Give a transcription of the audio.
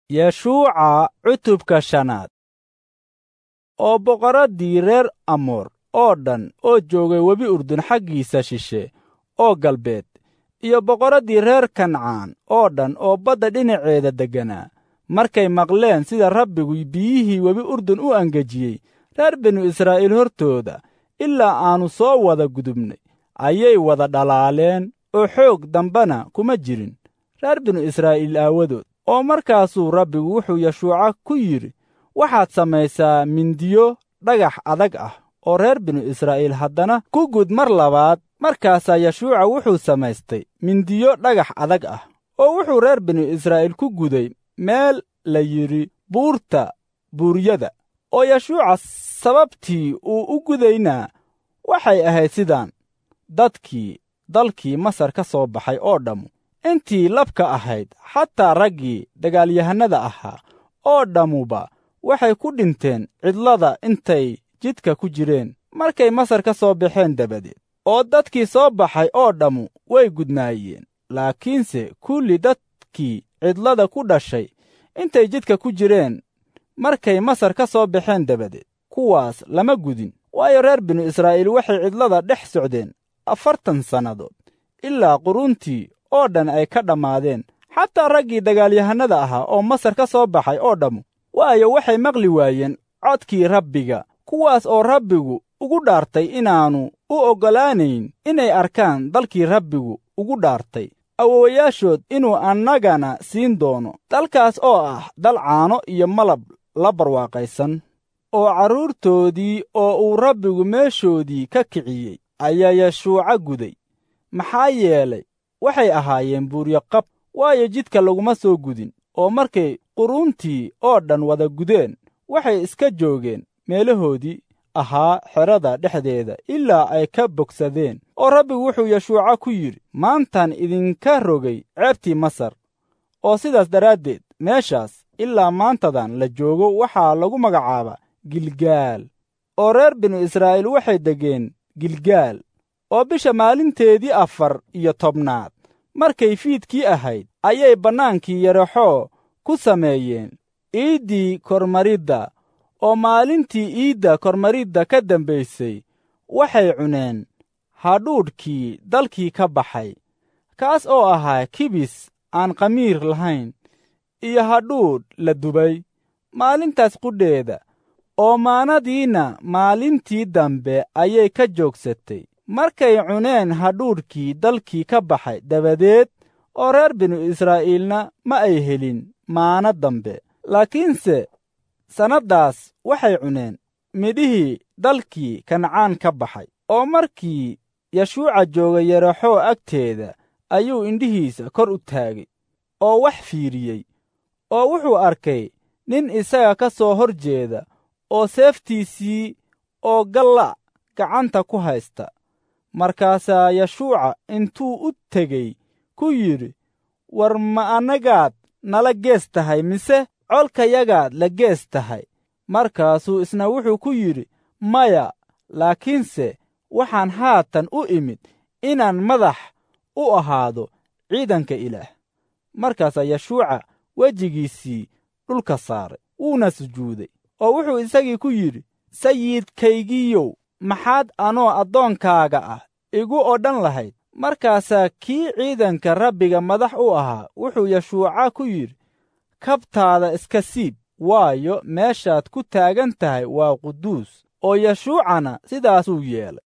yeshuuca cutubka shanaad oo boqoraddii reer amoor oo dhan oo joogay webi urdun xaggiisa shishe oo galbeed iyo boqoraddii reer kancaan oo dhan oo badda dhinaceeda degganaa markay maqleen sida rabbigu biyihii webi urdun u angejiyey reer binu israa'iil hortooda ilaa aannu soo wada gudubnay ayay wada dhalaaleen oo xoog dambena kuma jirin reer binu israa'iil aawadood oo markaasuu rabbigu wuxuu yeshuuca ku yidhi waxaad samaysaa mindiyo dhagax adag ah oo reer binu israa'iil haddana ku gud mar labaad markaasaa yeshuuca wuxuu samaystay mindiyo dhagax adag ah oo wuxuu reer binu israa'iil ku guday meel la yidhi buurta buuryada oo yeshuuca sababtii uu u gudaynaa waxay ahayd sidaan dadkii dalkii masar ka soo baxay oo dhammu intii labka ahayd xataa raggii dagaalyahannada ahaa oo dhammuba waxay ku dhinteen cidlada intay jidka ku jireen markay masar ka soo baxeen dabadeed oo dadkii soo baxay oo dhammu way gudnaayeen laakiinse kulli dadkii cidlada ku dhashay intay jidka ku jireen markay masar ka soo baxeen dabadeed kuwaas lama gudin waayo reer binu israa'iil waxay cidlada dhex socdeen afartan sannadood ilaa quruntii oo dhan ay ka dhammaadeen xataa raggii dagaalyahannada ahaa oo masar ka soo baxay oo dhammu waayo waxay maqli waayeen codkii rabbiga kuwaas oo rabbigu ugu dhaartay inaannu u oggolaanayn inay arkaan dalkii rabbigu ugu dhaartay awowayaashood inuu annagana siin doono dalkaas oo ah dal caano iyo malab la barwaaqaysan oo carruurtoodii oo uu rabbigu meeshoodii ka kiciyey ayaa yeshuuca guday maxaa yeelay waxay ahaayeen buuryo qab waayo jidka laguma soo gudin oo markay quruntii oo dhan wada gudeen waxay iska joogeen meelahoodii ahaa xerada dhexdeeda ilaa ay ka bogsadeen oo rabbigu wuxuu yeshuuca ku yidhi maantaan idinka rogay ceebtii masar oo sidaas daraaddeed meeshaas ilaa maantadan la joogo waxaa lagu magacaabaa gilgaal oo reer binu israa'iil waxay degeen gilgaal oo bisha maalinteedii afar iyo tobnaad markay fiidkii ahayd ayay bannaankii yaraxoo ku sameeyeen iiddii kormaridda oo maalintii iidda kormaridda ka dambaysay waxay cuneen hadhuudhkii dalkii ka baxay kaas oo ahaa kibis aan khamiir lahayn iyo hadhuudh la dubay maalintaas qudheeda oo maanadiinna maalintii dambe ayay ka joogsatay markay cuneen hadhuudhkii dalkii ka baxay dabadeed oo reer binu israa'iilna ma ay helin maana dambe laakiinse sannaddaas waxay cuneen midhihii dalkii kancaan ka baxay oo markii yeshuuca jooga yaraxoo agteeda ayuu indhihiisa kor u taagay oo wax fiiriyey oo wuxuu arkay nin isaga ka soo hor jeeda oo seeftiisii oo galla gacanta ku haysta markaasaa yeshuuca intuu u tegey ku yidhi war ma annagaad nala gees tahay mise colkayagaad la gees tahay markaasuu isna wuxuu ku yidhi maya laakiinse waxaan haatan u imid inaan madax u ahaado ciidanka ilaah markaasaa yeshuuca wejigiisii dhulka saaray wuuna sujuuday oo wuxuu isagii ku yidhi sayidkaygiiyow maxaad anoo addoonkaaga ah igu odhan lahayd markaasaa kii ciidanka rabbiga madax u ahaa wuxuu yeshuuca ku yidhi kabtaada iska siib waayo meeshaad ku taagan tahay waa quduus oo yeshuucana sidaasuu yeelay